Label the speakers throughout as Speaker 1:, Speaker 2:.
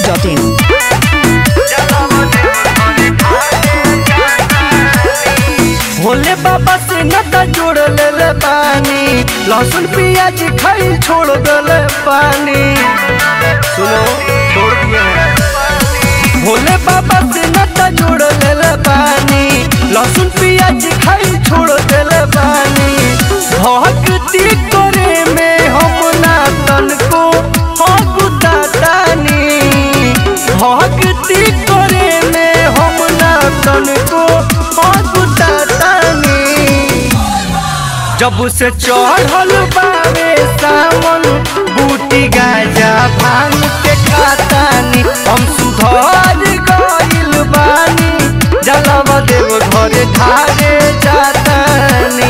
Speaker 1: masti.in.
Speaker 2: Bhole बाबा से नाता जोड़ ले पानी लहसुन प्याज खाई छोड़ दले पानी सुनो छोड़ दिए हैं। भोले बाबा से नाता जोड़ ले पानी लहसुन प्याज खाई छोड़ दले पानी भक्ति करे में हम ना तन को हगुतानी भक्ति करे में हम ना तन को हगुतानी जब से चढ़ल बावे सावन बूटी गाजा भांग के खातानी हम सुधर गइल बानी जलवा देव घर धारे जातानी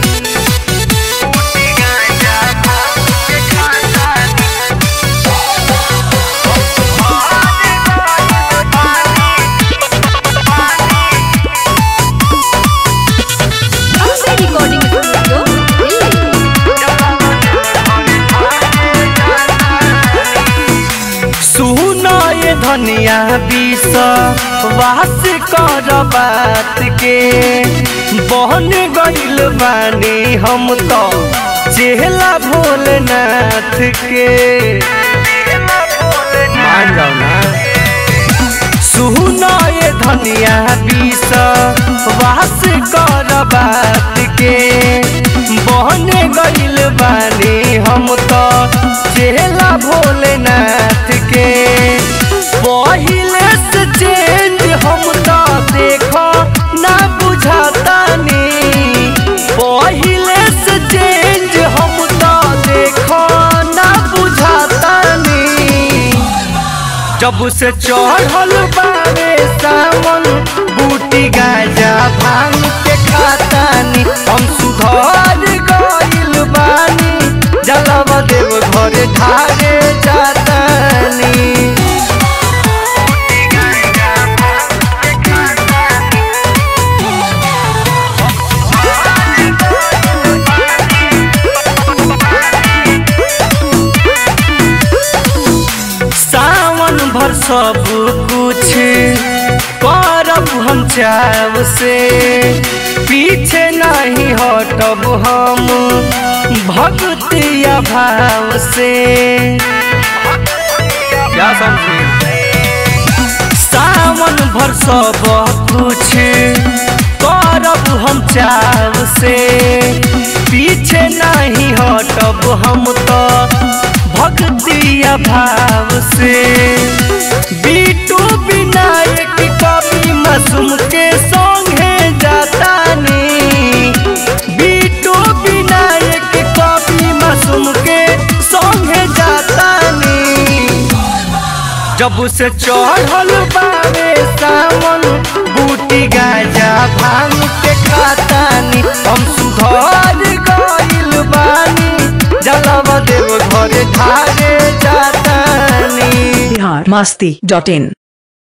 Speaker 1: Amse Recording Studio, Delhi.
Speaker 2: सुनो ये धनिया बीस वास कर बात के बहन गइल बानी हम तो चेहला भोलेनाथ के मान जाओ ना सुनो ये धनिया बीस वास कर बात के बहन गइल बानी हम तो चेहला भोलेनाथ के पहिले से चेंज हम तो देखो ना बुझातानी पहिले से चेंज हम तो देखो ना बुझातानी जब से चढ़ल बावे सावन बूटी गाजा भांग के खातानी हम सुधर गइल बानी जलवा देव घर ढारे जातानी सावन भर सब कुछ करब हम चाव से पीछे नहीं हटब हम भक्तिया भाव से क्या समझे सावन भर सब कुछ करब हम चाव से पीछे नहीं हटब हम तो भक्तिया भाव से बीटू विनायक कवि मासूम के संगे जातानी बीटू विनायक कवि मासूम के संगे जातानी जब से चढ़ल बावे सावन बूटी गाजा भांग के खातानी हम सुधर गइल बानी जलवा देव घर धारे जातानी
Speaker 1: Bihar masti.in.